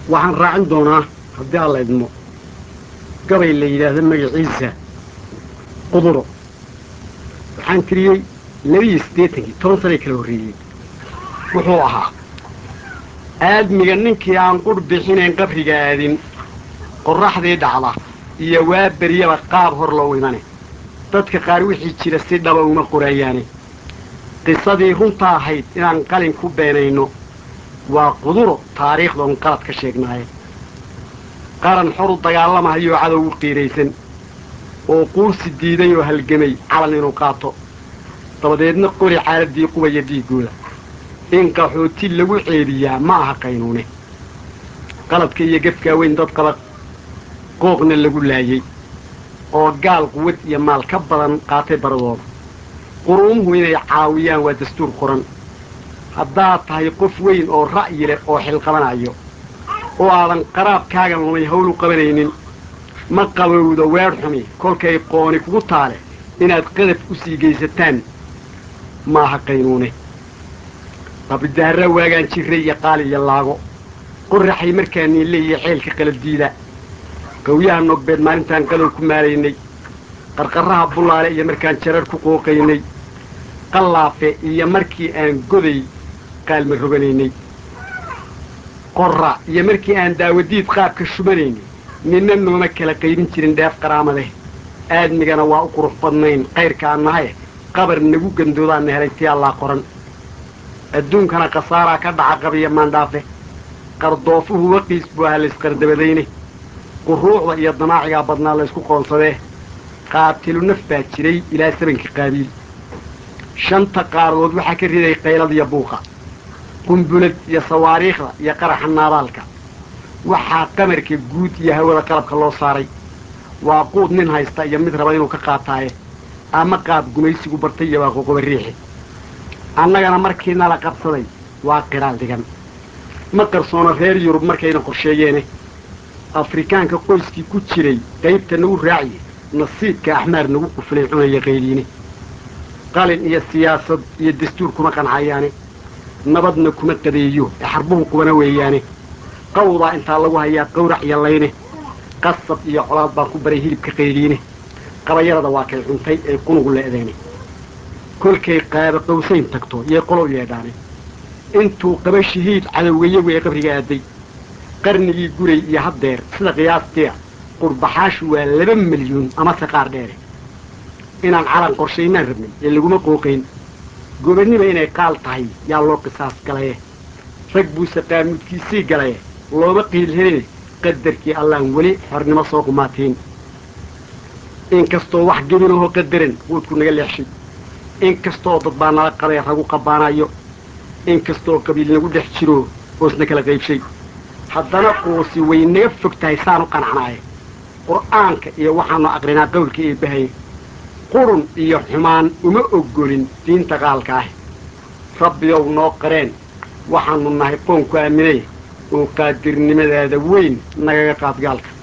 waxaan raacin doonaa haddii alla idmo gabay la yidhaahdo magaciisa quduro waxaan tiriyey labiiyo siddeetankii toban sanay kala horreeyey wuxuu ahaa aadmiga ninkii aan qudh bixinayn qabriga aadin qorraxdii dhacda iyo waa beryaba qaab hor loo imane dadka qaar wixii jira si dhaba uma qorayaane qisadii runta ahayd inaan qalin ku beenayno waa quduro taariikhdoon qalad ka sheegnaaye qaran xoru dagaalamahayoo cadow u qiiraysan oo quursi diiday oo halgamay calan inuu qaato dabadeedna qori xaaladdii qubaya dhiiggooda in qaxooti lagu ceebiyaa ma aha qaynuune qaladka iyo gefkaa weyn dad qaba qooqna lagu laayey oo gaal quwad iyo maal ka badan qaatay baradooda quruumuhu inay caawiyaan waa dastuur qoran haddaad tahay qof weyn oo ra'yi leh oo xilqabanayo oo aadan qaraabkaagan lumay hawl u qabanaynin ma qabowdo weedh xumi kolkay qooni kugu taale inaad qadaf u sii geysataan maaha qaynuune qabridaharra waagaan jirray iyo qaali iyo laago qoraxay markaa niille iyo ceelka qalabdiida qawyaha nogbeed maalintaan qadow ku maalaynay qarqarraha bullaale iyo markaan jarar ku qooqaynay qallaafe iyo markii aan goday qaalma roganaynay qorra iyo markii aan daawadiid qaabka shubanaynay ninna nooma kala qaybin jirin dheef qaraamadeh aadmigana waa u qurux badnayn qayrkaan nahaye qabar nagu gandoodaanna helay tii allaa qoran adduunkana khasaaraa ka dhaca qabiya maandhaafe qardoofuhu waqiis buu ahaa laysqardabadayne quruucda iyo damaacigaa badnaa laysku qoonsadee qaatilu naf baa jiray ilaa sabanka qaabiil shanta qaardood waxaa ka riday qaylad iyo buuqa qumbulad iyo sawaariikhda iyo qaraxa naabaalka waxaa qamarka guud iyo hawada qalabka loo saaray waa quud nin haysta iyo mid raba inuu ka qaataaye ama qaab gumaysigu bartay iyo waa qoqoba riixi annagana markii nala qabsaday waa qiraal dhigan ma qarsoono reer yurub markayna qorsheeyeene afrikaanka qoyskii ku jiray qaybta nagu raaciye nasiibka axmaar nagu quflay cunaya qayliine qalin iyo siyaasad iyo dastuur kuma qancayaane nabadna kuma qadeeyo ee xarbuhu qubana weeyaane qawdaa intaa lagu hayaa qawrac iyo layne qasab iyo colaad baan ku baray hilibka qayliine qabayarada waa kay cuntay ee qunugu le'deene kolkay qaaba qawsayn tagto yay qolow yeedhaane intuu qaba shahiid cadowgayagu ee qabriga aaday qarnigii guray iyo haddeer sida qiyaastia qurbaxaashu waa laba milyuun amase qaar dheere inaan calan qorshaynaan rabnay ee laguma qooqayn gobannima inay qaal tahay yaa loo qisaas galaye rag buuse qaamudkiisii galaye looma qiil heline qadarkii allaan weli xornimo soo qumaatiin inkastoo wax gebinahoo qadaran quudku naga leexshay inkastoo dad baa nala qabee ragu qabbaanayo inkastoo qabiil nagu dhex jiro oosna kala qaybshay haddana quusi way naga fog tahay saan u qanacnaaye qur'aanka iyo waxaanu aqrinaa qowlka eebbahaye qurun iyo xumaan uma oggolin diinta qaalka ah rabbiyow noo qareen waxaannu nahay qoonku aaminay oo qaadirnimadaada weyn nagaga qaad gaalka